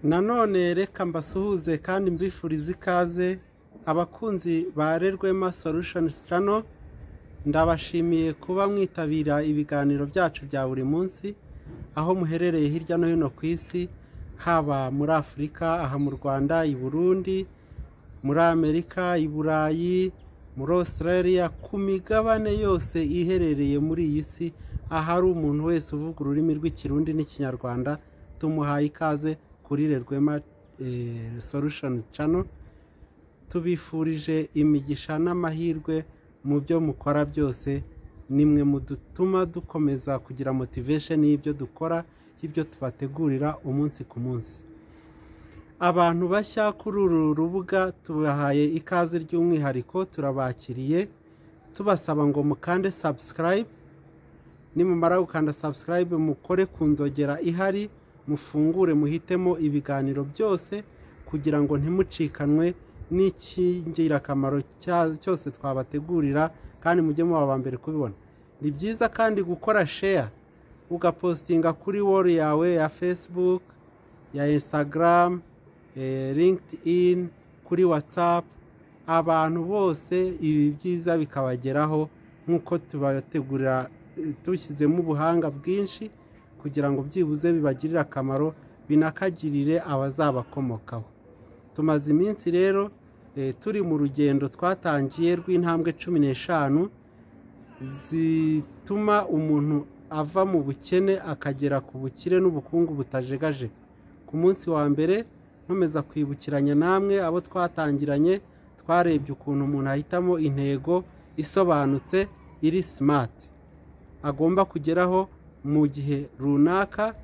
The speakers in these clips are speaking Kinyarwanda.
nanone reka mbasuhuze kandi mbifurize ikaze abakunzi ba rerwema solution sitano ndabashimiye kuba mwitabira ibiganiro byacu bya buri munsi aho muherereye hirya no hino ku isi haba muri afurika aha mu rwanda i burundi muri amerika i burayi muri australia ku migabane yose iherereye muri iyi si ahari umuntu wese uvuga ururimi rw'ikirundi n'ikinyarwanda tumuhaye ikaze kuri rerwema solution channel tubifurije imigisha n'amahirwe mu byo mukora byose nimwe mu dutuma dukomeza kugira motivation y'ibyo dukora y'ibyo tubategurira umunsi ku munsi abantu bashya kuri uru rubuga tubahaye ikaze ry'umwihariko turabakiriye tubasaba ngo mukande subscribe nimumara gukanda subscribe mukore ku nzogera ihari mufungure muhitemo ibiganiro byose kugira ngo ntimucikanwe n'ikingirakamaro cyose twabategurira kandi mujye muba aba mbere kubibona ni byiza kandi gukora sheya ugapositinga kuri wolu yawe ya facebook ya instagram linkedin kuri whatsapp abantu bose ibi byiza bikabageraho nk'uko tubategurira dushyizemo ubuhanga bwinshi kugira ngo byibuze bibagirire akamaro binakagirire abazabakomokaho tumaze iminsi rero turi mu rugendo twatangiye rw'intambwe cumi n'eshanu zituma umuntu ava mu bukene akagera ku bukire n'ubukungu butajegajega ku munsi wa mbere nkomeza kwibukiranya namwe abo twatangiranye twarebye ukuntu umuntu ahitamo intego isobanutse iri simati agomba kugeraho mu gihe runaka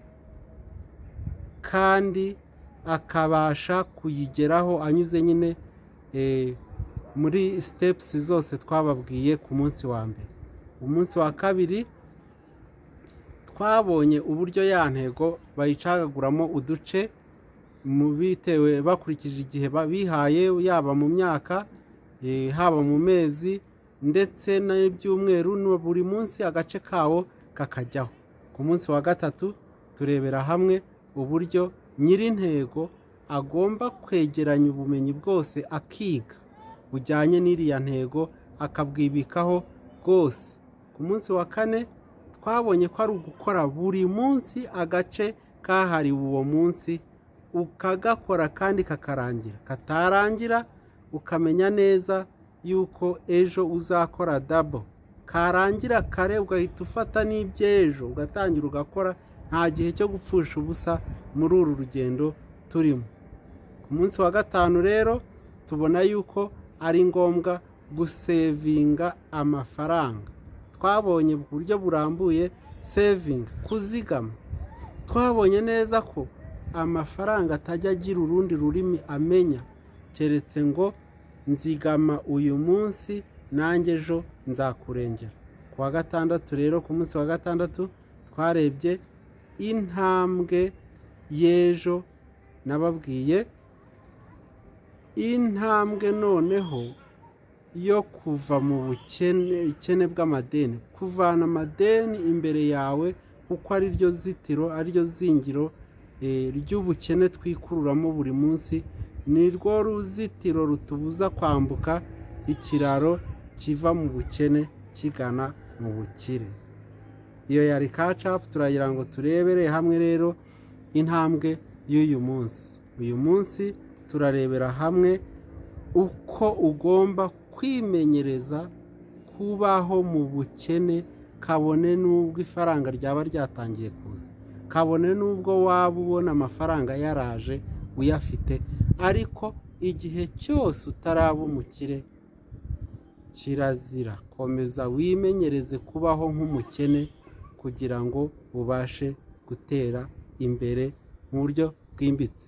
kandi akabasha kuyigeraho anyuze nyine muri sitepusi zose twababwiye ku munsi wa mbere umunsi wa kabiri twabonye uburyo ya ntego bayicagaguramo uduce bitewe bakurikije igihe bihaye yaba mu myaka haba mu mezi ndetse n'ibyumweru buri munsi agace kawo kakajyaho ku munsi wa gatatu turebera hamwe uburyo nyir'intego agomba kwegeranya ubumenyi bwose akiga bujyanye n'iriya ntego akabwibikaho bwose ku munsi wa kane twabonye ko ari ugukora buri munsi agace kahariwe uwo munsi ukagakora kandi kakarangira katarangira ukamenya neza yuko ejo uzakora dabo karangira kare ugahita ufata n'iby'ejo ugatangira ugakora nta gihe cyo gupfusha ubusa muri uru rugendo turimo ku munsi wa gatanu rero tubona yuko ari ngombwa gusevinga amafaranga twabonye uburyo burambuye sevinga kuzigama twabonye neza ko amafaranga atajya agira urundi rurimi amenya keretse ngo nzigama uyu munsi nanjye ejo nzakurengera ku wa gatandatu rero ku munsi wa gatandatu twarebye intambwe y'ejo nababwiye intambwe noneho yo kuva mu bukene bw'amadeni kuvana amadeni imbere yawe kuko ari ryo zitiro ariryo zingiro ry'ubukene twikururamo buri munsi ni rwo ruzitiro rutubuza kwambuka ikiraro kiva mu bukene kigana mu bukire iyo yari kacapu turagira ngo turebere hamwe rero intambwe y'uyu munsi uyu munsi turarebera hamwe uko ugomba kwimenyereza kubaho mu bukene kabone n'ubwo ifaranga ryaba ryatangiye kuza kabone n'ubwo waba ubona amafaranga yaraje uyafite ariko igihe cyose utaraba umukire kirazira komeza wimenyereze kubaho nk'umukene kugira ngo ubashe gutera imbere mu buryo bwimbitse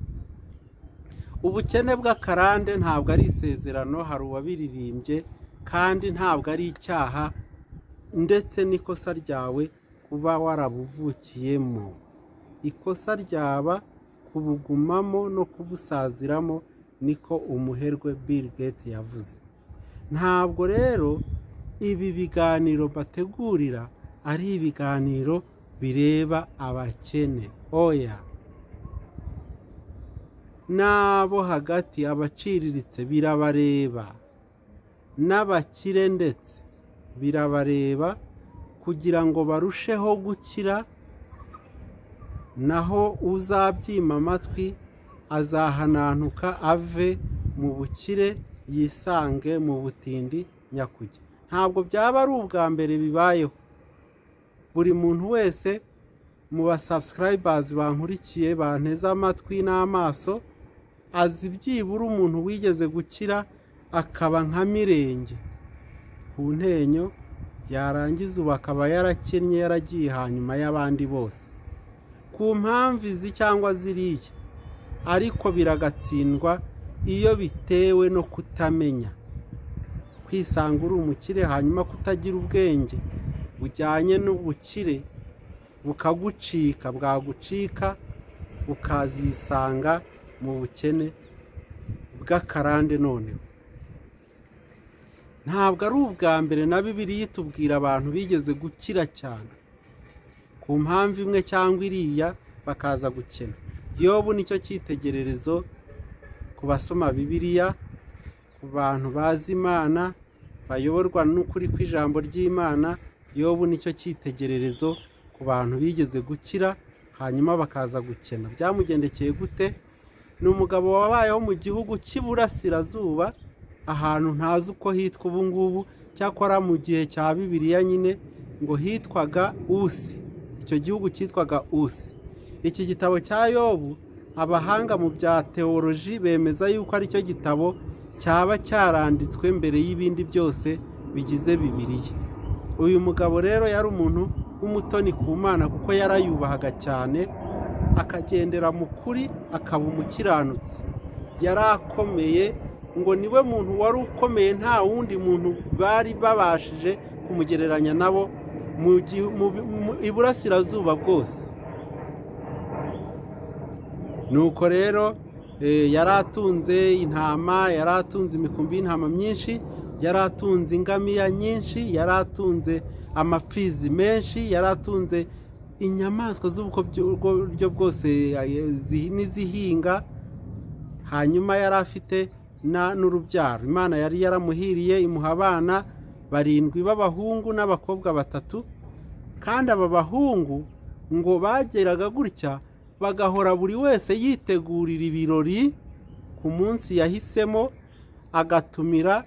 ubukene bw'akarande ntabwo ari isezerano hari uwabiririmbye kandi ntabwo ari icyaha ndetse n'ikosa ryawe kuba warabuvukiyemo ikosa ryaba kubugumamo no kubusaziramo niko umuherwe Bill Gates yavuze ntabwo rero ibi biganiro bategurira ari ibiganiro bireba abakene oya n'abo hagati abaciriritse birabareba n'abakire ndetse birabareba kugira ngo barusheho gukira naho uzabyima amatwi azahananuka ave mu bukire yisange mu butindi nyakujya ntabwo byaba ari ubwa mbere bibayeho buri muntu wese mu basabsikarayibazi bankurikiye banteze amatwi n'amaso azi byibura umuntu wigeze gukira akaba nka mirenge ku ntenyo yarangiza ubu akaba yarakennye yaragiye hanyuma y'abandi bose ku mpamvu izi cyangwa ziriya ariko biragatsindwa iyo bitewe no kutamenya kwisanga uri umukire hanyuma kutagira ubwenge bujyanye n'ubukire bukagucika bwagucika ukazisanga mu bukene bw'akarande noneho ntabwo ari ubwa mbere na bibiri itubwira abantu bigeze gukira cyane ku mpamvu imwe cyangwa iriya bakaza gukena yobu nicyo cyitegererezo ku basoma bibiriya ku bantu bazi imana bayoborwa n'ukuri kw'ijambo ry'imana yobu nicyo cyitegererezo ku bantu bigeze gukira hanyuma bakaza gukena byamugendekeye gute ni umugabo wabayeho mu gihugu cy'iburasirazuba ahantu ntazi uko hitwa ubu ngubu cyakora mu gihe cya bibiriya nyine ngo hitwaga usi icyo gihugu cyitwaga usi iki gitabo cya yobu abahanga mu bya teoloji bemeza yuko aricyo gitabo cyaba cyaranditswe mbere y'ibindi byose bigize bibiriya uyu mugabo rero yari umuntu w'umutoni ku mwana kuko yarayubahaga cyane akagendera mu kuri akaba umukiranutsi yari akomeye ngo niwe muntu wari ukomeye nta wundi muntu bari babashije kumugereranya nabo mu iburasirazuba bwose nuko rero yari atunze intama yari atunze imikumbi y'intama myinshi yari atunze ingamiya nyinshi yari atunze amapfizi menshi yari atunze inyamaswa z'uburyo bwose n'izihinga hanyuma yari afite n'urubyaro imana yari yaramuhiriye imuha abana barindwi b'abahungu n'abakobwa batatu kandi aba bahungu ngo bageraga gutya bagahora buri wese yitegurira ibirori ku munsi yahisemo agatumira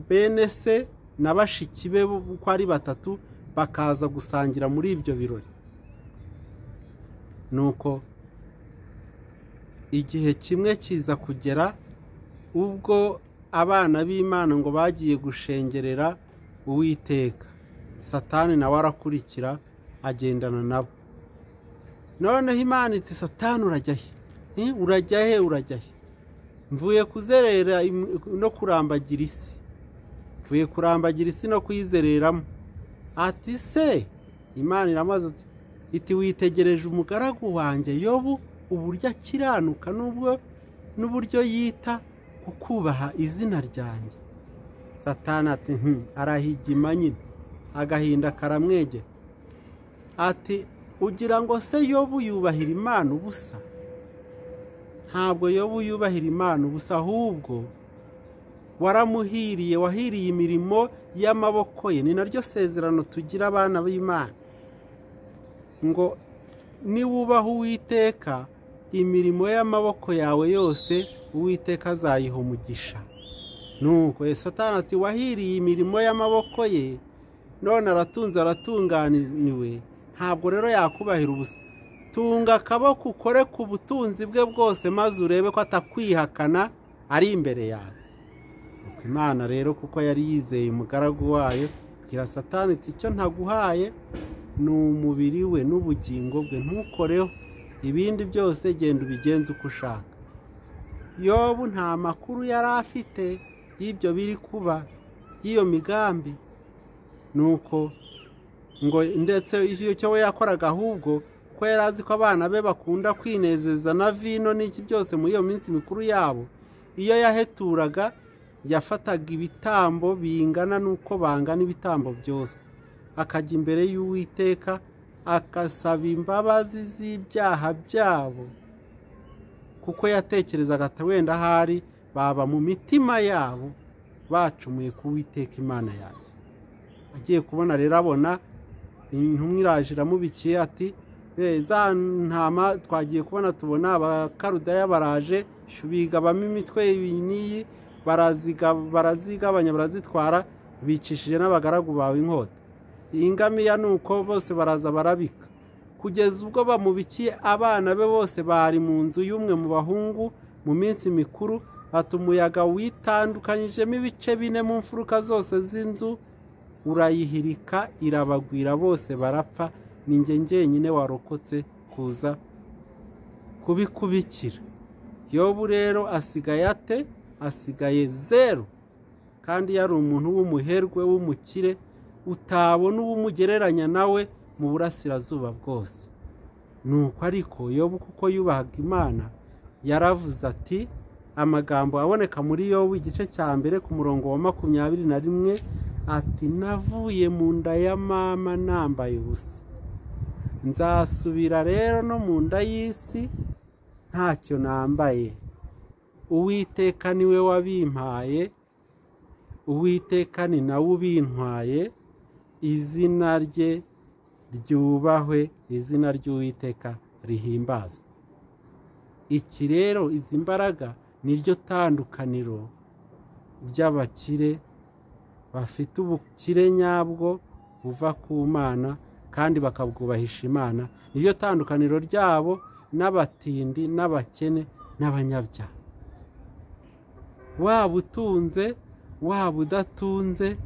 bene se na bashiki be uko ari batatu bakaza gusangira muri ibyo birori nuko igihe kimwe kiza kugera ubwo abana b'imana ngo bagiye gushengerera uwiteka satani nawe arakurikira agendana nabo noneho imana iti satani urajya he urajya he urajya he mvuye kuzerera no kurambagira isi mvuye kurambagira isi no kuyizereramo ati se imana iramaze iti witegereje umugaragu wanjye yobu uburyo akiranuka n'uburyo yita kukubaha izina ryanjye satani ati arahigima nyine agahinda karamwegera ati ugira ngo se yobu yubahira imana ubusa ntabwo yobu yubahira imana ubusa ahubwo waramuhiriye wahiriye imirimo y'amaboko ye ni naryo sezerano tugira abana b'imana ngo niwubaha uwiteka imirimo y'amaboko yawe yose uwiteka azayiha umugisha nuko satani ati wahiriye imirimo y'amaboko ye none aratunze aratunganiwe ntabwo rero yakubahira ubusa tunga akaboko ukore ku butunzi bwe bwose maze urebe ko atakwihakana ari imbere yawe imana rero kuko yari yizeye umugaragu wayo bwira satani iti icyo ntaguhaye ni umubiri we n'ubugingo bwe ntukoreho ibindi byose genda ubigenze uko ushaka yobu nta makuru yari afite y'ibyo biri kuba y'iyo migambi ni uko ngo ndetse icyo we yakoraga ahubwo ko yari azi ko abana be bakunda kwinezeza na vino n'iki byose muri iyo minsi mikuru yabo iyo yaheturaga yafataga ibitambo bingana n'uko bangana ibitambo byose akajya imbere y'uwiteka agasaba imbabazi z'ibyaha byabo kuko yatekerezaga ati wenda ahari baba mu mitima yabo bacumuye kuwiteka imana yanjye agiye kubona rero abona intumwa iraje iramubikiye ati "Eh, za ntama twagiye kubona tubona abakarudaya baraje bigabamo imitwe iyi n'iyi baraziga- barazigabanya barazitwara bicishije n'abagaragu bawe inkota iyi ngamiya ni uko bose baraza barabika kugeza ubwo bamubikiye abana be bose bari mu nzu y'umwe mu bahungu mu minsi mikuru ati umuyaga witandukanyijemo ibice bine mu mfuruka zose z'inzu urayihirika irabagwira bose barapfa ni njye njyenyine warokotse kuza kubikubikira yobu rero asigaye ate asigaye zeru kandi yari umuntu w'umuherwe w'umukire utabona uwumugereranya nawe mu burasirazuba bwose nuko ariko yobu kuko yubahaga imana yaravuze ati amagambo aboneka muri yobu igice cya mbere ku murongo wa makumyabiri na rimwe ati navuye mu nda ya mama nambaye ubusa nzasubira rero no mu nda y'isi ntacyo nambaye uwiteka niwe wabimpaye uwiteka ni nawe ubintwaye izina rye ryubahwe izina ry'uwiteka rihimbazwe iki rero izi mbaraga niryo tandukaniro ry'abakire bafite ubukire nyabwo buva ku mana kandi bakabwubahisha imana niryo tandukaniro ryabo n'abatindi n'abakene n'abanyabyaha waba utunze waba udatunze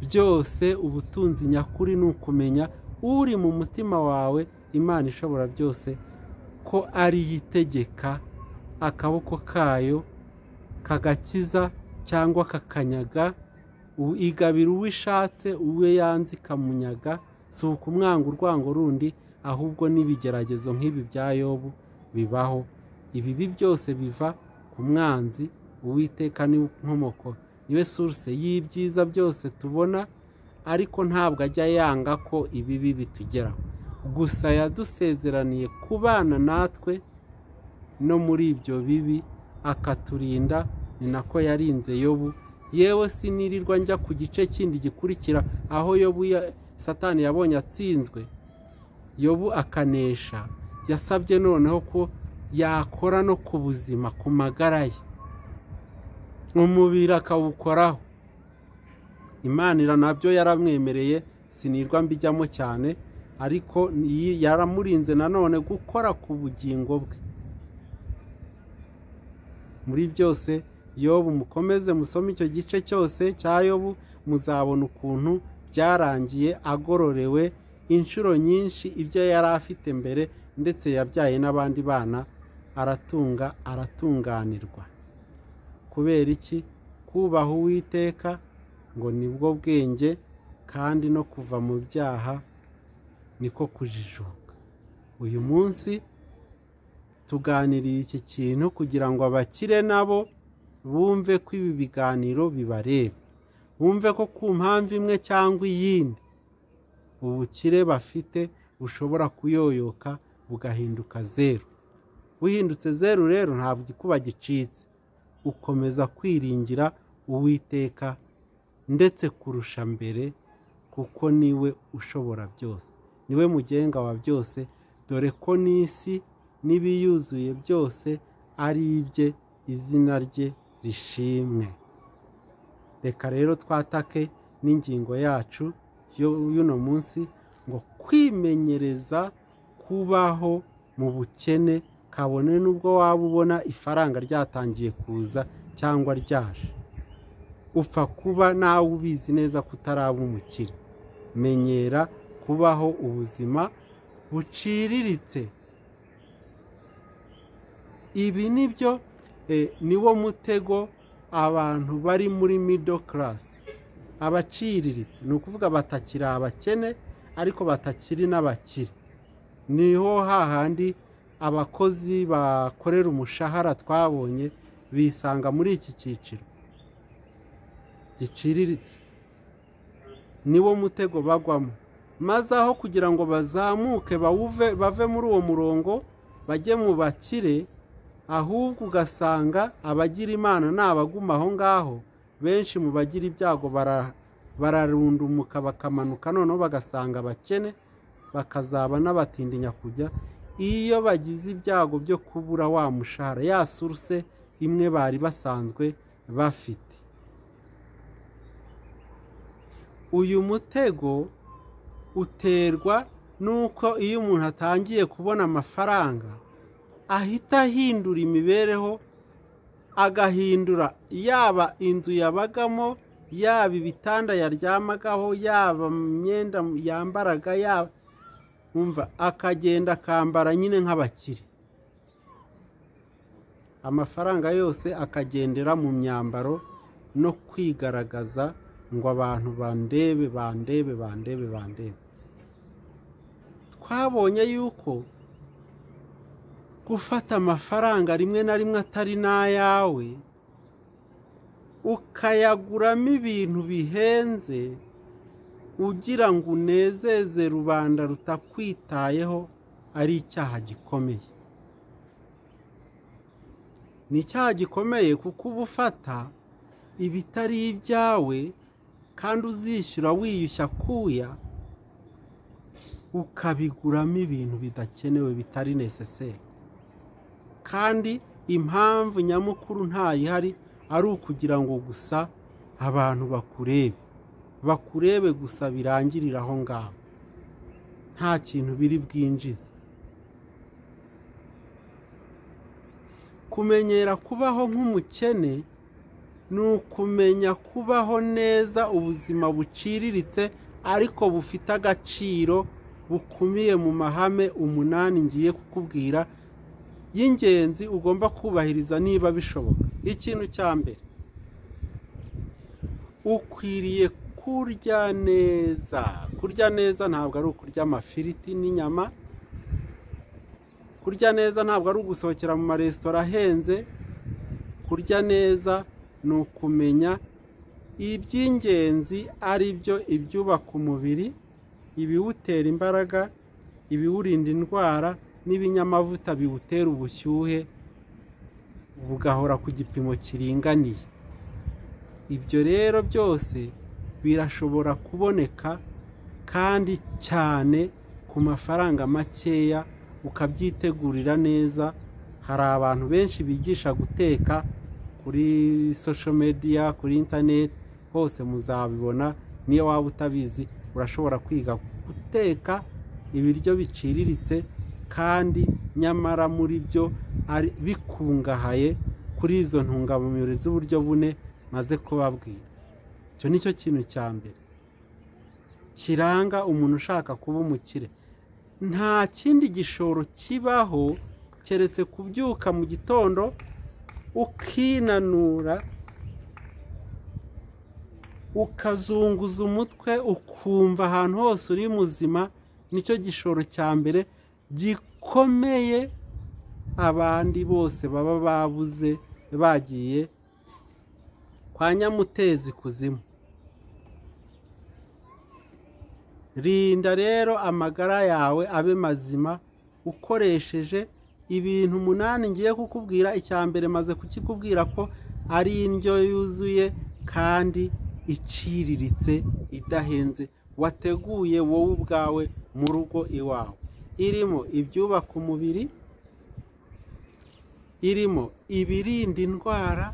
byose ubutunzi nyakuri ni ukumenya uri mu mutima wawe imana ishobora byose ko ari yo itegeka akaboko kayo kagakiza cyangwa kakanyaga u- igabira uwo ishatse uwe yanze ikamunyaga si ukumwanga urwango rundi ahubwo n'ibigeragezo nk'ibi bya yobu bibaho ibibi byose biva ku mwanzi uwiteka ni inkomoko niwe source y'ibyiza byose tubona ariko ntabwo ajya yanga ko ibibi bitugeraho gusa yadusezeraniye kubana natwe no muri ibyo bibi akaturinda ni nako yarinze yobu yewe sinirirwa njya ku gice kindi gikurikira aho yobu ya- satani yabonye atsinzwe yobu akanesha yasabye noneho ko yakora no ku buzima ku magara ye umubiri akawukoraho imanira nabyo yaramwemereye sinirwa mbijyamo cyane ariko iyi- yaramurinze nanone gukora ku bugingo bwe muri byose yobu mukomeze musome icyo gice cyose cya yobu muzabona ukuntu byarangiye agororewe inshuro nyinshi ibyo yari afite mbere ndetse yabyaye n'abandi bana aratunga aratunganirwa kubera iki kubaha uwiteka ngo nibwo bwenge kandi no kuva mu byaha niko kujijuka uyu munsi tuganiriye iki kintu kugira ngo abakire nabo bumve ko ibi biganiro bibareba bumve ko ku mpamvu imwe cyangwa iyindi ubukire bafite bushobora kuyoyoka bugahinduka zeru buhindutse zeru rero ntabwo ikuba gicitse ukomeza kwiringira uwiteka ndetse kurusha mbere kuko niwe ushobora byose niwe mugenga wa byose dore ko n'isi n'ibiyuzuye byose ari ibye izina rye rishimwe reka rero twatake n'ingingo yacu yo- y'uno munsi ngo kwimenyereza kubaho mu bukene kabone n'ubwo waba ubona ifaranga ryatangiye kuza cyangwa ryaje upfa kuba nawe ubizi neza ko utaraba umukire menyera kubaho ubuzima buciriritse ibi ni byo eh, niwo mutego abantu bari muri middle class abaciriritse ni ukuvuga batakiri abakene ariko batakiri n'abakire niho hahandi abakozi bakorera umushahara twabonye bisanga muri iki cyiciro giciriritse niwo mutego bagwamo maze aho kugira ngo bazamuke bawuve bave muri uwo murongo bajye mu bakire ahubwo ugasanga abagira imana ni abaguma aho ngaho benshi mu bagira ibyago bara- bararundumuka bakamanuka noneho bagasanga abakene bakazaba n'abatindinya kujya iyo bagize ibyago byo kubura wa mushahara ya suruse imwe bari basanzwe bafite uyu mutego uterwa n'uko iyo umuntu atangiye kubona amafaranga ahita ahindura imibereho agahindura yaba inzu yabagamo yaba ibitanda yaryamagaho yaba imyenda yambaraga yaba wumva akagenda akambara nyine nk'abakire amafaranga yose akagendera mu myambaro no kwigaragaza ngo abantu bandebe bandebe bandebe bandebe twabonye yuko gufata amafaranga rimwe na rimwe atari n'ayawe ukayaguramo ibintu bihenze ugira ngo unezeze rubanda rutakwitayeho ari icyaha gikomeye ni icyaha gikomeye kuko uba ufata ibitari ibyawe kandi uzishyura wiyushya kuya ukabiguramo ibintu bidakenewe bitari neseseri kandi impamvu nyamukuru ntayihari ari ukugira ngo gusa abantu bakurebe bakurebe gusa birangirira aho ngaho nta kintu biri bwinjize kumenyera kubaho nk'umukene ni ukumenya kubaho neza ubuzima buciriritse ariko bufite agaciro bukumiye mu mahame umunani ngiye kukubwira y'ingenzi ugomba kubahiriza niba bishoboka ikintu cya mbere ukwiriye kurya neza kurya neza ntabwo ari ukurya amafiriti n'inyama kurya neza ntabwo ari ugusohokera mu maresitora ahenze kurya neza ni ukumenya iby'ingenzi ari byo ibyubaka umubiri ibiwutera imbaraga ibiwurinda indwara n'ibinyamavuta biwutera ubushyuhe bugahora ku gipimo kiringaniye ibyo rero byose birashobora kuboneka kandi cyane ku mafaranga makeya ukabyitegurira neza hari abantu benshi bigisha guteka kuri social media kuri interineti hose muzabibona niyo waba utabizi urashobora kwiga guteka ibiryo biciriritse kandi nyamara muri byo ari bikungahaye kuri izo ntungamubiri z'uburyo bune maze kubabwira icyo ni cyo kintu cya mbere kiranga umuntu ushaka kuba umukire nta kindi gishoro kibaho keretse kubyuka mu gitondo ukinanura ukazunguza umutwe ukumva ahantu hose uri muzima nicyo gishoro cya mbere gikomeye abandi bose baba babuze bagiye kwa nyamutezi kuzimu rinda rero amagara yawe abe mazima ukoresheje ibintu umunani ngiye kukubwira icya mbere maze kukikubwira ko ari indyo yuzuye kandi iciriritse idahenze wateguye wowe ubwawe mu rugo iwawe irimo ibyubaka umubiri irimo ibirinda indwara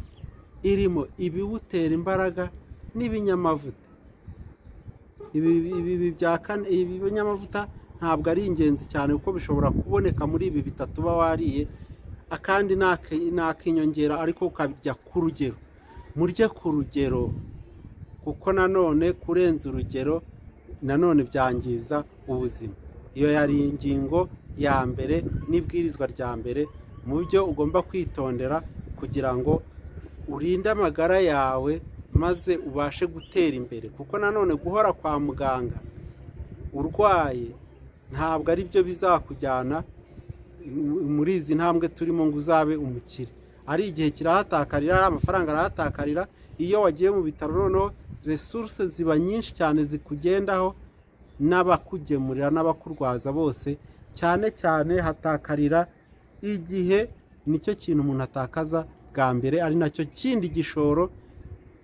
irimo ibiwutera imbaraga n'ibinyamavuta ibi bya kane ibi binyamavuta ntabwo ari ingenzi cyane kuko bishobora kuboneka muri ibi bitatu uba wariye akandi ni ak'inyongera ariko ukajya ku rugero murye ku rugero kuko nanone kurenza urugero nanone byangiza ubuzima iyo yari ingingo ya mbere n'ibwirizwa rya mbere mu byo ugomba kwitondera kugira ngo urinde amagara yawe maze ubashe gutera imbere kuko nanone guhora kwa muganga urwaye ntabwo ari byo bizakujyana muri izi ntambwe turimo ngo uzabe umukire ari igihe kirahatakarira ari amafaranga arahatakarira iyo wagiye mu bitaro noneho resuruse ziba nyinshi cyane zikugendaho n'abakugemurira n'abakurwaza bose cyane cyane hatakarira igihe nicyo kintu umuntu atakaza bwa mbere ari nacyo kindi gishoro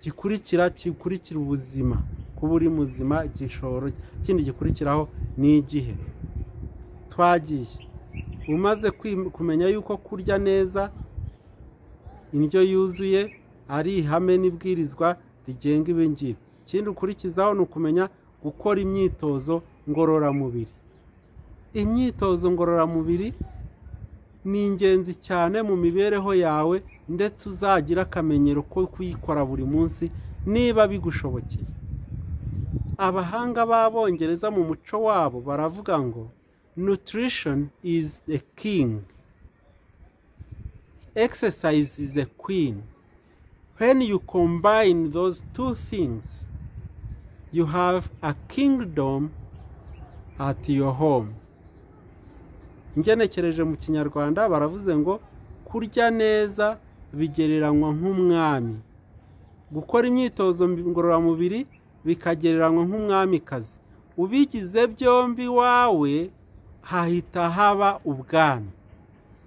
gikurikira gikurikira ubuzima kuba uri muzima igishoro kindi gikurikiraho ni igihe twagiye umaze kwim- kumenya yuko kurya neza indyo yuzuye ari ihame n'ibwirizwa rigenga ibi ngibi ikindi ukurikizaho ni ukumenya gukora imyitozo ngororamubiri imyitozo ngororamubiri ni ingenzi cyane mu mibereho yawe ndetse uzagira akamenyero ko kuyikora buri munsi niba bigushobokeye abahanga b'abongereza mu muco wabo baravuga ngo nutrition is the king exercise is a queen when you combine those two things you have a kingdom at your home ngenekereje mu kinyarwanda baravuze ngo kurya neza bigereranywa nk'umwami gukora imyitozo ngororamubiri bikagereranywa nk'umwamikazi ubigize byombi wawe hahita haba ubwami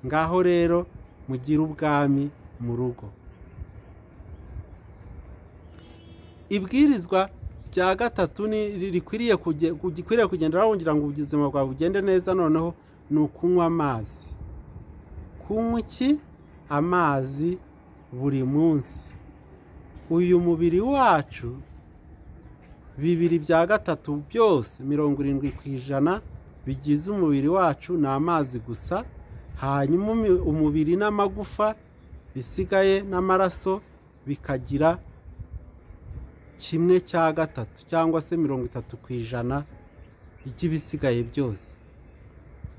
ngaho rero mugire ubwami mu rugo ibwirizwa rya gatatu ni rikwiriye kuge- gikwiriye kugenderaho kugira ngo ubuzima bwawe bugende neza noneho ni ukunywa amazi kunywa iki amazi buri munsi uyu mubiri wacu bibiri bya gatatu byose mirongo irindwi ku ijana bigize umubiri wacu ni amazi gusa hanyuma umi- umubiri n'amagufa bisigaye n'amaraso bikagira kimwe cya gatatu cyangwa se mirongo itatu ku ijana by'ibisigaye byose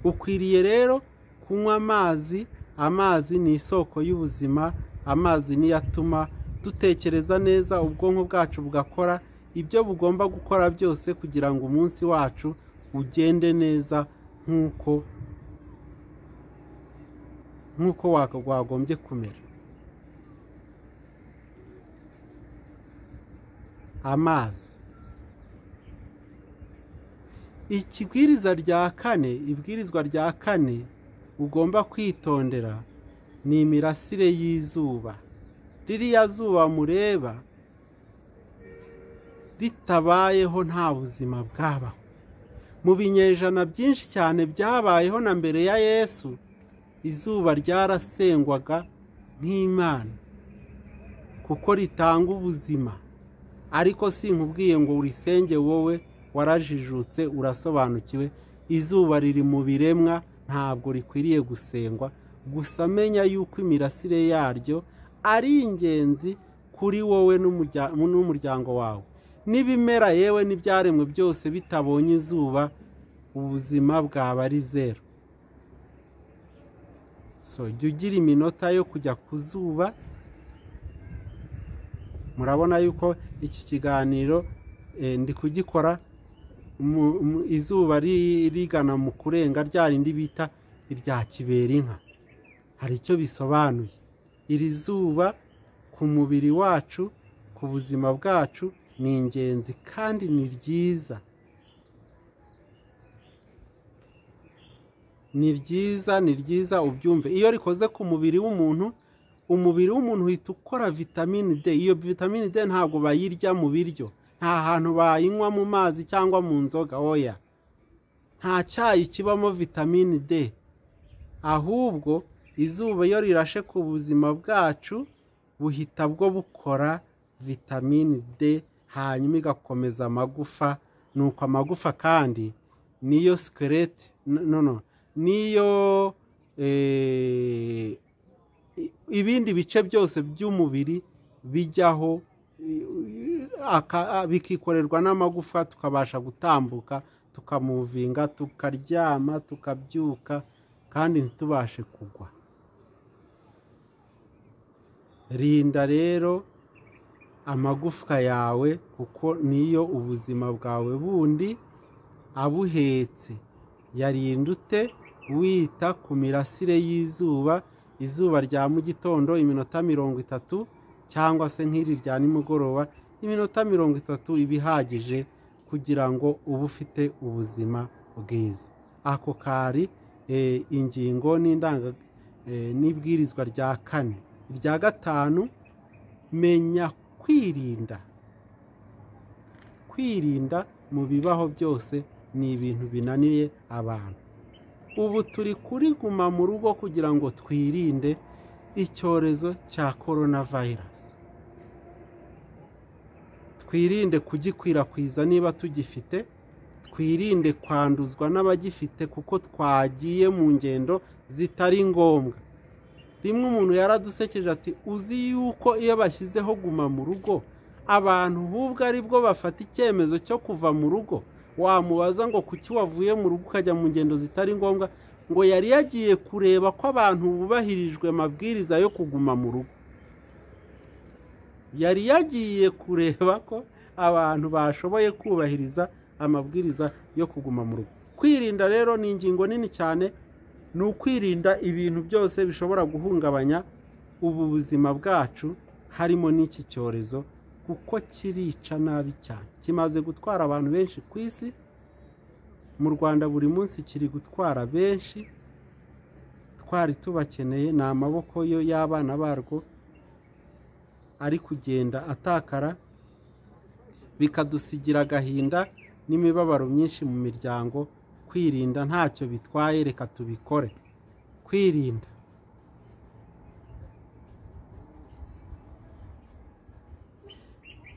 ukwiriye rero kunywa amazi amazi ni isoko y'ubuzima amazi niyo atuma dutekereza neza ubwonko bwacu bugakora ibyo bugomba gukora byose kugira ngo umunsi wacu ugende neza nk'uko nk'uko waka- wagombye kumera amazi ikibwiriza rya kane ibwirizwa rya kane ugomba kwitondera ni imirasire y'izuba ririya zuba mureba ritabayeho nta buzima bwabaho mu binyejana byinshi cyane byabayeho na mbere ya yesu izuba ryarasengwaga nk'imana kuko ritanga ubuzima ariko sinkubwiye ngo urisenge wowe warajijutse urasobanukiwe izuba riri mu biremwa ntabwo rikwiriye gusengwa gusa menya yuko imirasire yaryo ari ingenzi kuri wowe n'umurya- n'umuryango wawe n'ibimera yewe n'ibyaremwe byose bitabonye izuba ubuzima bwaba ari zeru so jya ugira iminota yo kujya ku zuba murabona yuko iki kiganiro eh, ndi kugikora mu- mu- izuba ri- rigana mu kurenga rya rindi bita irya kibera inka hari icyo bisobanuye iri zuba ku mubiri wacu ku buzima bwacu ni ingenzi kandi ni ryiza ni ryiza ni ryiza ubyumve iyo rikoze ku mubiri w'umuntu umubiri w'umuntu uhita ukora vitamini d iyo vitamini d ntabwo bayirya mu biryo nta hantu bayinywa mu mazi cyangwa mu nzoga oya nta cyayi kibamo vitamini d ahubwo izuba iyo rirashe ku buzima bwacu buhita bwo bukora vitamini d hanyuma igakomeza amagufa nuko amagufa kandi niyo sikereti no no niyo eh, ibindi bice byose by'umubiri bijyaho i- i- aka- a- bikikorerwa n'amagufa tukabasha gutambuka tukamuvinga tukaryama tukabyuka kandi ntitubashe kugwa rinda rero amagufwa yawe kuko niyo ubuzima bwawe bundi abuhetse yarinda ute wita ku mirasire y'izuba izuba rya mu gitondo iminota mirongo itatu cyangwa se nk'iri rya nimugoroba iminota mirongo itatu iba ihagije kugira ngo ube ufite ubuzima bwiza ako kari eh, ingingo n'indanga eh, n'ibwirizwa rya kane irya gatanu menya kwirinda kwirinda mu bibaho byose ni ibintu binaniye abantu ubu turi kuri guma mu rugo kugira ngo twirinde icyorezo cya korona vayirasi twirinde kugikwirakwiza niba tugifite twirinde kwanduzwa n'abagifite kuko twagiye mu ngendo zitari ngombwa rimwe umuntu yaradusekeje ati uzi yuko iyo bashyizeho guma mu rugo abantu hubwo ari bwo bafata icyemezo cyo kuva mu rugo wamubaza ngo kuki wavuye mu rugo ukajya mu ngendo zitari ngombwa ngo yari yagiye kureba ko abantu bubahirijwe amabwiriza yo kuguma mu rugo yari yagiye kureba ko abantu bashoboye kubahiriza amabwiriza yo kuguma mu rugo kwirinda rero ni ingingo nini cyane ni ukwirinda ibintu byose bishobora guhungabanya ubu buzima bwacu harimo n'iki cyorezo kuko kirica nabi cyane kimaze gutwara abantu benshi ku isi mu rwanda buri munsi kiri gutwara benshi twari tubakeneye ni amaboko yo y'abana barwo ari kugenda atakara bikadusigira agahinda n'imibabaro myinshi mu miryango kwirinda ntacyo bitwaye reka tubikore kwirinda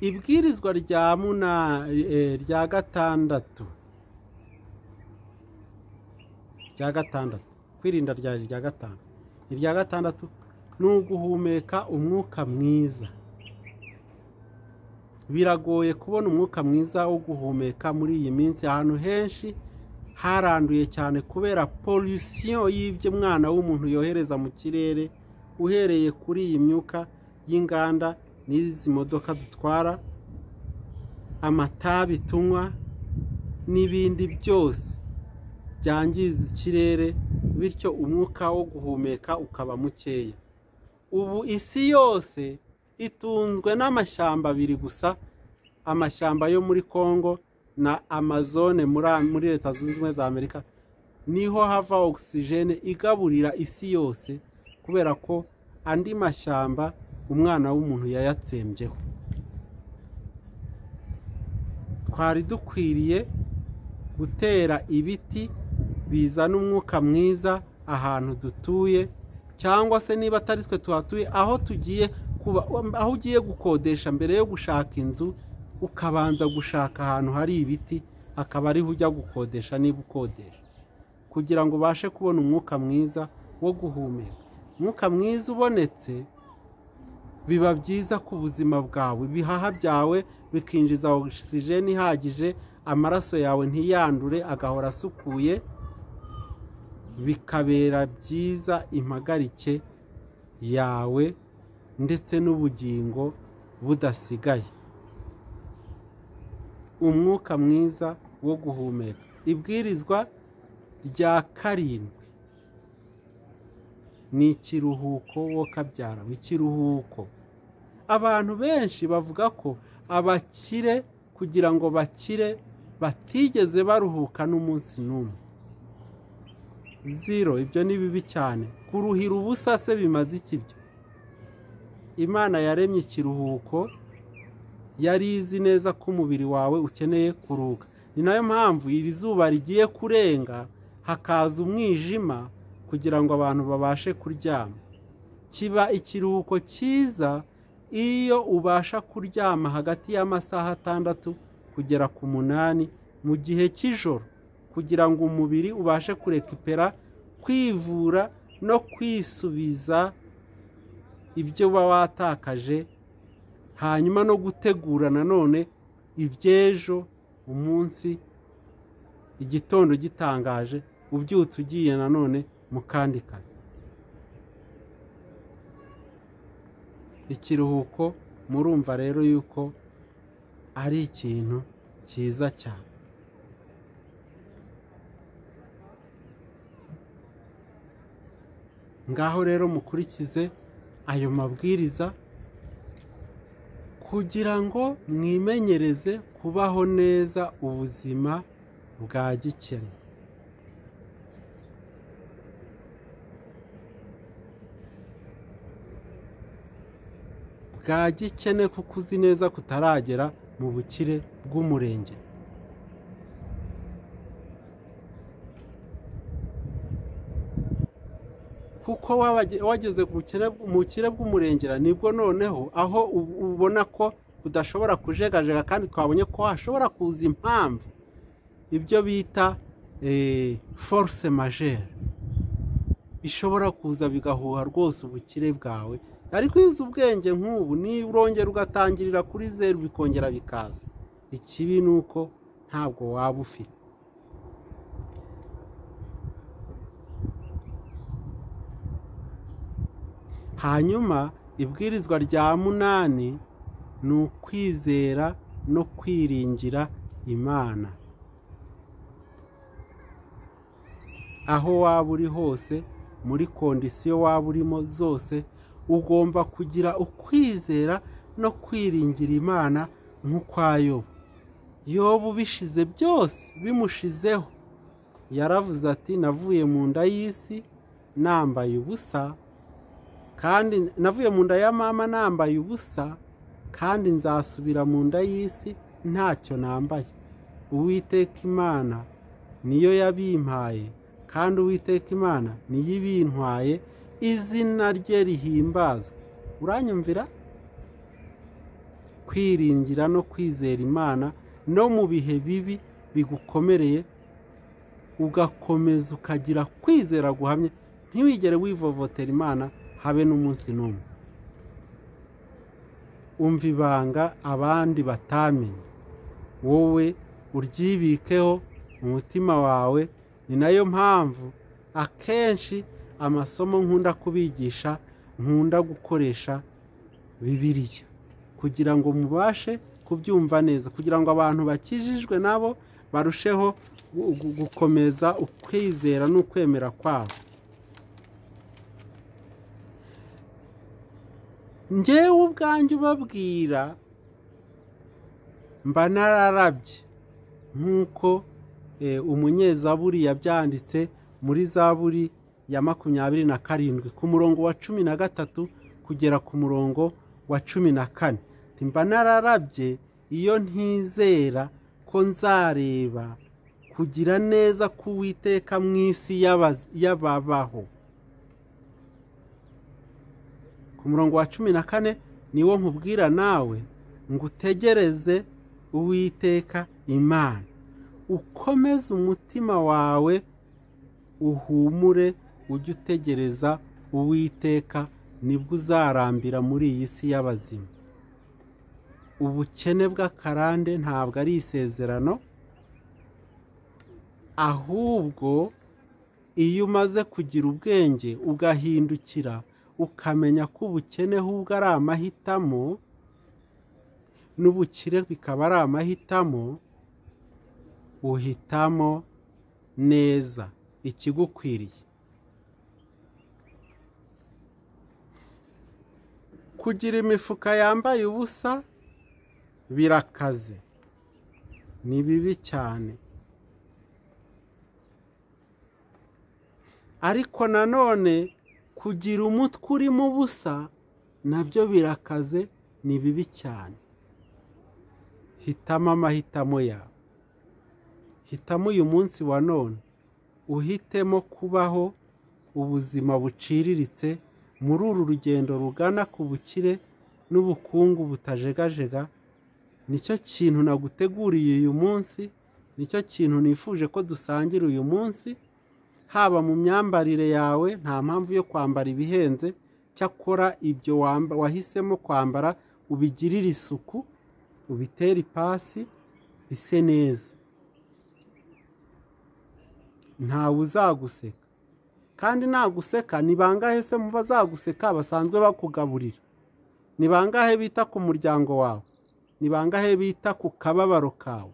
ibwirizwa rya muna eh, rya gatandatu rya gatandatu kwirinda ryaje rya gatanu irya gatandatu ni uguhumeka umwuka mwiza biragoye kubona umwuka mwiza wo guhumeka muri iyi minsi ahantu henshi haranduye cyane kubera polisiyo y'ibyo mwana w'umuntu yohereza mu kirere uhereye kuri iyi myuka y'inganda n'izi modoka dutwara amatabi tunywa n'ibindi byose byangiza ikirere bityo umwuka wo guhumeka ukaba mukeya ubu isi yose itunzwe n'amashyamba abiri gusa amashyamba yo muri congo na amazone muri leta zunze ubumwe za amerika niho hava ogisijene igaburira isi yose kubera ko andi mashyamba umwana w'umuntu yayatsembyeho twari dukwiriye gutera ibiti bizana umwuka mwiza ahantu dutuye cyangwa se niba atari twe tuhatuye aho tugiye kuba aho ugiye gukodesha mbere yo gushaka inzu ukabanza gushaka ahantu hari ibiti akaba ariho ujya gukodesha niba ukodesha kugira ngo ubashe kubona umwuka mwiza wo guhumeka umwuka mwiza ubonetse biba byiza ku buzima bwawe ibihaha byawe bikinjiza ogisijeni ihagije amaraso yawe ntiyandure agahora asukuye bikabera byiza impagarike yawe ndetse n'ubugingo budasigaye umwuka mwiza wo guhumeka ibwirizwa rya karindwi ni ikiruhuko wo kabyarawe ikiruhuko abantu benshi bavuga ko abakire kugira ngo bakire batigeze baruhuka n'umunsi n'umwe zero ibyo ni bibi cyane kuruhira ubusa se bimaze iki byo imana yaremye ikiruhuko yari izi neza ko umubiri wawe ukeneye kuruhuka ni nayo mpamvu iri zuba rigiye kurenga hakaza umwijima kugira ngo abantu babashe kuryama kiba ikiruhuko cyiza iyo ubasha kuryama hagati y'amasaha atandatu kugera ku munani mu gihe cy'ijoro kugira ngo umubiri ubashe kurekipera kwivura no kwisubiza ibyo uba watakaje hanyuma no gutegura nanone iby'ejo umunsi igitondo gitangaje ubyutse ugiye nanone mu kandi kazi ikiruhuko murumva rero yuko ari ikintu cyiza cyane ngaho rero mukurikize ayo mabwiriza kugira ngo mwimenyereze kubaho neza ubuzima bwa gikene bwa gikene kuko uzi neza kutaragera mu bukire bw'umurenge kuko wabage- wageze ku bukene- mu bukire bw'umurengera nibwo noneho aho u- ubona ko udashobora kujegajega kandi twabonye ko hashobora kuza impamvu ibyo bita eh, force majeure bishobora kuza bigahuha rwose ubukire bwawe ariko iyo uzi ubwenge nk'ubu nirongera ugatangirira kuri zeru bikongera bikaza ikibi ni uko ntabwo waba ufite hanyuma ibwirizwa rya munani ni ukwizera no kwiringira imana aho waba uri hose muri kondisiyo waba urimo zose ugomba kugira ukwizera no kwiringira imana nk'ukwa yobu yobu bishize byose bimushizeho yaravuze ati navuye mu nda y'isi nambaye ubusa kandi navuye mu nda ya mama nambaye ubusa kandi nzasubira mu nda y'isi ntacyo nambaye uwiteka imana niyo yabimpaye kandi uwiteka imana niyo ibintwaye izina rye rihimbazwa uranyumvira kwiringira no kwizera imana no mu bihe bibi bigukomereye ugakomeza ukagira kwizera guhamye ntiwigere wivovotera imana habe n'umunsi n'umwe umva ibanga abandi batamenye wowe uryibikeho mu mutima wawe ni nayo mpamvu akenshi amasomo nkunda kubigisha nkunda gukoresha bibiliya kugira ngo mubashe kubyumva neza kugira ngo abantu bakijijwe nabo barusheho gu- gu- gukomeza ukwizera n'ukwemera kwabo njyewe ubwanjye ubabwira mba nararabye nk'uko eh, umunyezaburi yabyanditse muri zaburi ya makumyabiri na karindwi ku murongo wa cumi na gatatu kugera ku murongo wa cumi na kane Ati, mba nararabye iyo ntizera ko nzareba kugira neza k'uwiteka mu isi y'abaz- y'ababaho ku murongo wa cumi na kane niwo nkubwira nawe ngo utegereze uwiteka imana ukomeze umutima wawe uhumure ujye utegereza uwiteka nibwo uzarambira muri iyi si y'abazima ubukene bw'akarande ntabwo ari isezerano ahubwo iyo umaze kugira ubwenge ugahindukira ukamenya ko ubukene ahubwo ari amahitamo n'ubukire bikaba ari amahitamo uhitamo neza ikigukwiriye kugira imifuka yambaye ubusa birakaze ni bibi cyane ariko nanone kugira umutwe urimo ubusa nabyo birakaze ni bibi cyane hitamo amahitamo yawe hitamo uyu munsi wa none uhitemo kubaho ubuzima buciriritse muri uru rugendo rugana ku bukire n'ubukungu butajegajega nicyo kintu naguteguriye uyu munsi nicyo kintu nifuje ko dusangira uyu munsi haba mu myambarire yawe nta mpamvu yo kwambara ibihenze cyakora ibyo wamba- wahisemo kwambara ubigirire isuku ubitere ipasi bise neza ntawe uzaguseka kandi naguseka ni bangahe se mu bazaguseka basanzwe bakugaburira ni bangahe bita ku muryango wawe ni bangahe bita ku kababaro kawe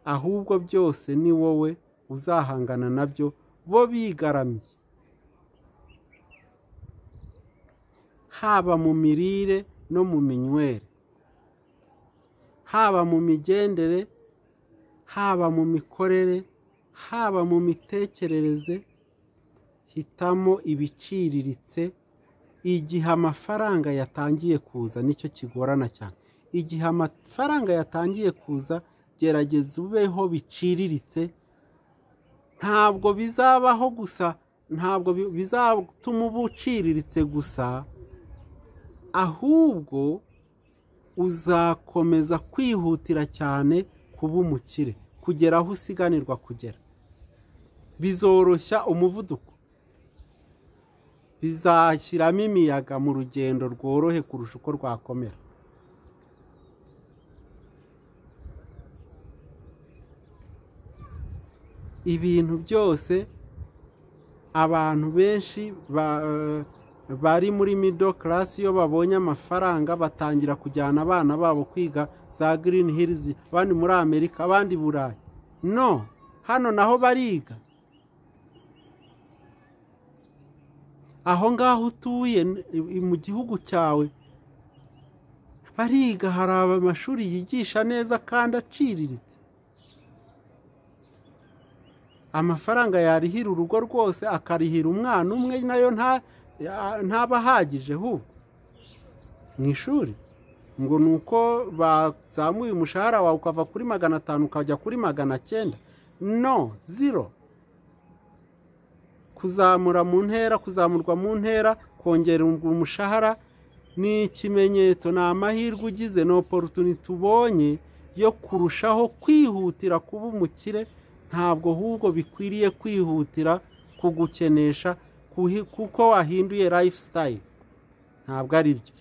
ahubwo byose ni wowe uzahangana nabyo bo bigaramiye haba mu mirire no mu minywere haba mu migendere haba mu mikorere haba mu mitekerereze hitamo ibiciriritse igihe amafaranga yatangiye kuza nicyo kigorana cyane igihe amafaranga yatangiye kuza gerageza ubeho biciriritse ntabwo bizabaho gusa ntabwo bi- bizatuma uba uciriritse gusa ahubwo uzakomeza kwihutira cyane kuba umukire kugera aho usiganirwa kugera bizoroshya umuvuduko bizashyiramo imiyaga mu rugendo rworohe kurusha uko rwakomera ibintu byose abantu benshi ba- bari muri mido karasi iyo babonye amafaranga batangira kujyana abana babo kwiga za girini hirizi abandi muri amerika abandi burayi no hano naho bariga aho ngaho utuye n- i- mu gihugu cyawe bariga hari amashuri yigisha neza kandi aciriritse amafaranga yarihira urugo rwose akarihira umwana umwe nayo nta ya- ntaba ahagije hu mu ishuri ngo ni uko bazamuye umushahara wawe ukava kuri magana atanu ukajya kuri magana cyenda no zero kuzamura mu ntera kuzamurwa mu ntera kongera umushahara ni ikimenyetso ni amahirwe ugize ni oporutuniti ubonye yo kurushaho kwihutira kuba umukire ntabwo ahubwo bikwiriye kwihutira kugukenesha kuhi- kuko wahinduye lifestyle ntabwo ari byo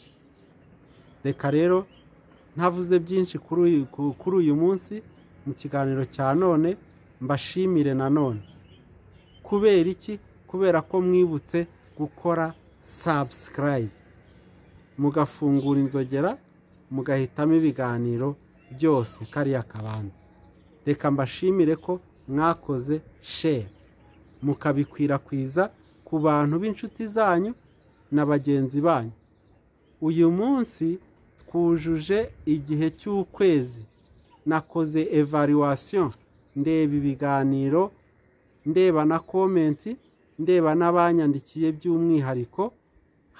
reka rero ntavuze byinshi kuri uyu- ku- kuri uyu munsi mu kiganiro cya none mbashimire nanone kubera iki kubera ko mwibutse gukora sabusikarayibu mugafungura inzogera mugahitamo ibiganiro byose kariya kabanza reka mbashimire ko mwakoze share mukabikwirakwiza ku bantu b'inshuti zanyu na bagenzi banyu uyu munsi twujuje igihe cy'ukwezi nakoze evaluation ndeba ibiganiro ndeba na komenti ndeba n'abanyandikiye by'umwihariko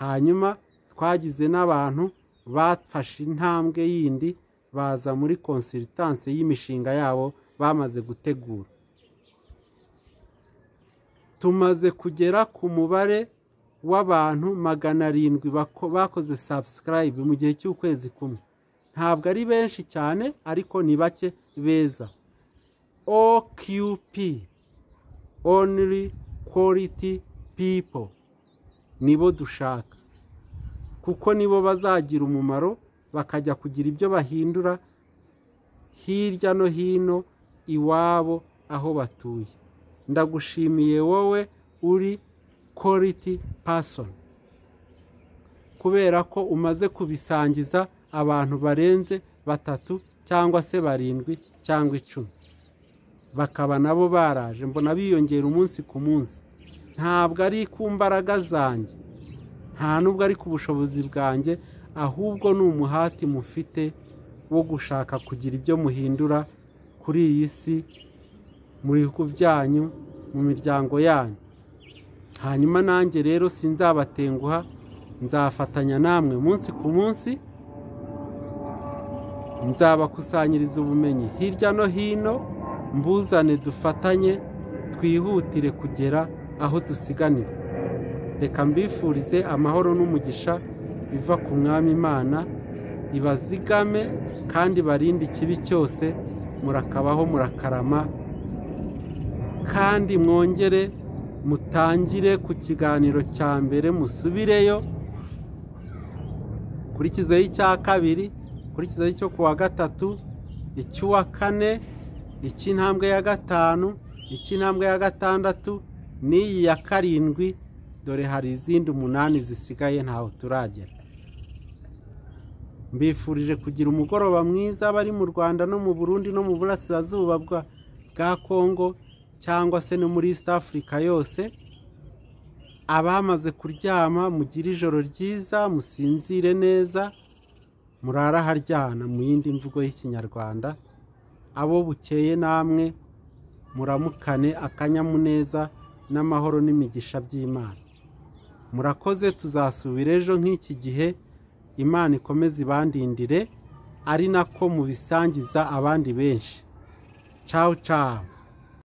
hanyuma twagize n'abantu bafashe intambwe yindi baza muri konsiritanse y'imishinga yabo bamaze gutegura tumaze kugera ku mubare w'abantu magana arindwi bako- bakoze sabusikarayibu mu gihe cy'ukwezi kumwe ntabwo ari benshi cyane ariko ni bake beza oqp only quality people nibo dushaka kuko nibo bazagira umumaro bakajya kugira ibyo bahindura hirya no hino iwabo aho batuye ndagushimiye wowe uri quality person kubera ko umaze kubisangiza abantu barenze batatu cyangwa se barindwi cyangwa icumi bakaba nabo baraje mbona biyongera umunsi ku munsi ntabwo ari ku mbaraga zanjye nta nubwo ari ku bushobozi bwanjye ahubwo ni umuhati mufite wo gushaka kugira ibyo muhindura kuri iyi si mu bihugu byanyu mu miryango yanyu hanyuma nanjye rero sinzabatenguha nzafatanya namwe munsi ku munsi nzabakusanyiriza ubumenyi hirya no hino mbuzane dufatanye twihutire kugera aho dusiganira reka mbifurize amahoro n'umugisha biva ku mwami imana ibazigame kandi barinde ikibi cyose murakabaho murakarama kandi mwongere mutangire ku kiganiro cya mbere musubireyo kurikizaho icya kabiri kurikizaho icyo ku wa gatatu icy'uwa kane icy'intambwe ya gatanu icy'intambwe ya gatandatu n'iyi ya karindwi dore hari izindi umunani zisigaye ntaho turagera mbifurije kugira umugoroba mwiza bari mu rwanda no mu burundi no mu burasirazuba bwa- bwa kongo cyangwa se no muri east africa yose abamaze kuryama mugire ijoro ryiza musinzire neza murare aharyana mu yindi mvugo y'ikinyarwanda abo bukeye namwe muramukane akanyamuneza n'amahoro n'imigisha by'imana murakoze tuzasubira ejo nk'iki gihe imana ikomeze ibandindire ari nako mubisangiza abandi benshi cawu cawu